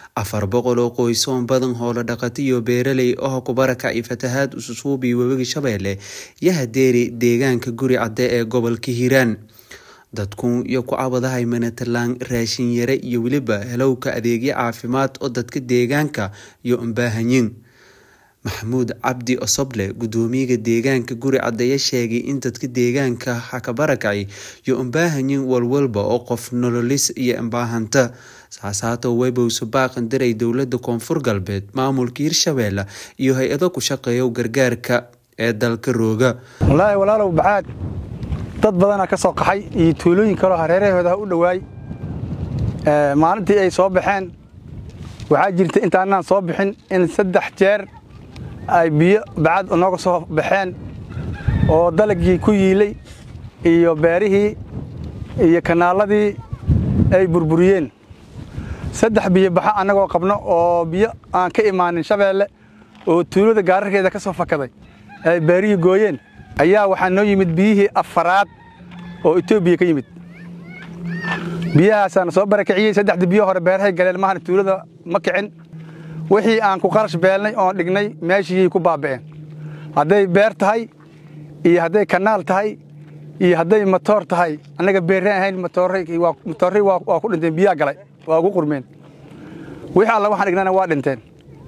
afar boqol oo qoys oo badan hoolo dhaqata iyo beeraley oo ku barakacay fatahaad ususuubi webiga shabeelle iyo hadeeri deegaanka guri cadde ee gobolka hiiraan dadku iyo ku cabadahay manatalaan raashin yare iyo weliba helowka adeegyo caafimaad oo dadka deegaanka iyo umbaahanyin maxamuud cabdi osoble gudoomiyaga deegaanka guri caddeeye sheegay in dadka deegaanka hakabarakacay iyo umbaahanyin walwalba oo qof nololis iyo imbaahanta saasaato webowse baaqan diray dowlada koonfur galbeed maamulka hirshabeelle iyo hay-ado ku shaqeeya gargaarka ee dalka rooga wallaahi walaalow baxaad dad badanaa ka soo qaxay iyo tuulooyin kaloo hareerahooda u dhowaay maalintii ay soo baxeen waxaa jirta intaanaan soo bixin in saddex jeer ay biyo bacad nooga soo baxeen oo dalagii ku yiilay iyo beerihii iyo kanaaladii ay burburiyeen saddex biyo baxa annagoo qabno oo biyo aan ka imaanin shabeelle oo tuulada gaararkeeda ka soo fakaday ay beerihii gooyeen ayaa waxaa noo yimid biyihii afaraad oo etoobiya ka yimid biyahaasaana soo barakiciyey saddexda biyo hore beerahay galeen mahana tuulada ma kicin wixii aan ku qarash beelnay oon dhignay meeshiyay ku baaba'een hadday beer tahay iyo hadday kanaal tahay iyo hadday matoor tahay annaga beerran ahayn matoorray waa ku dhinteen biyaa galay waa ugu qurmeen wixii alla waxaan dhignana waa dhinteen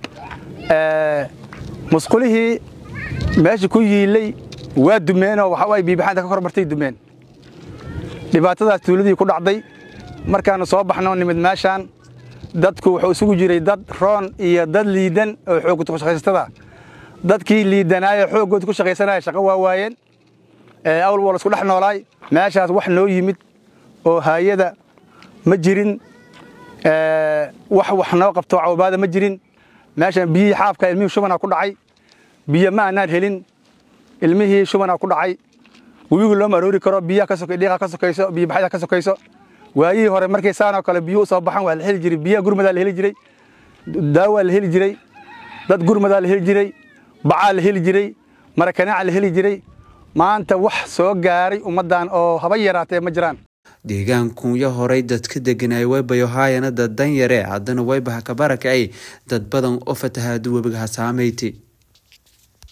musqulihii meesha ku yiilay waa dumeenoo waxawaay biibaxaanta ka kor martay dumeen dhibaatadaas tuuladii ku dhacday markaannu soo baxno nimid meeshaan dadku wuxuu isugu jiray dad roon iyo dad liidan oo xooggood ku shaqaysatada dadkii liidanaayo xooggood ku shaqaysanaya shaqo waa waayeen awl wal isku dhex noolaay meeshaas wax noo yimid oo haayada ma jirin wax wax noo qabto cawbaada ma jirin meeshaan biyihii xaafka ilmihii shubanaa ku dhacay biyo ma aanaan helin ilmihii shubanaa ku dhacay webigu looma aroori karo biyaha dhiiqa ka sokayso biyobaxyada ka sokayso waayihii hore markay saanoo kale biyuu soo baxan waa la heli jiray biyaha gurmadaa la heli jiray daawaa la heli jiray dad gurmadaa la heli jiray bacaa la heli jiray marakanaaca la heli jiray maanta wax soo gaaray ummaddan oo haba yaraatee ma jiraan deegaankuyo horay dadka deganay waybayo haayana dad dan yare haddana waybaha ka barakacay dad badan oo fatahaadu webigaha saameyti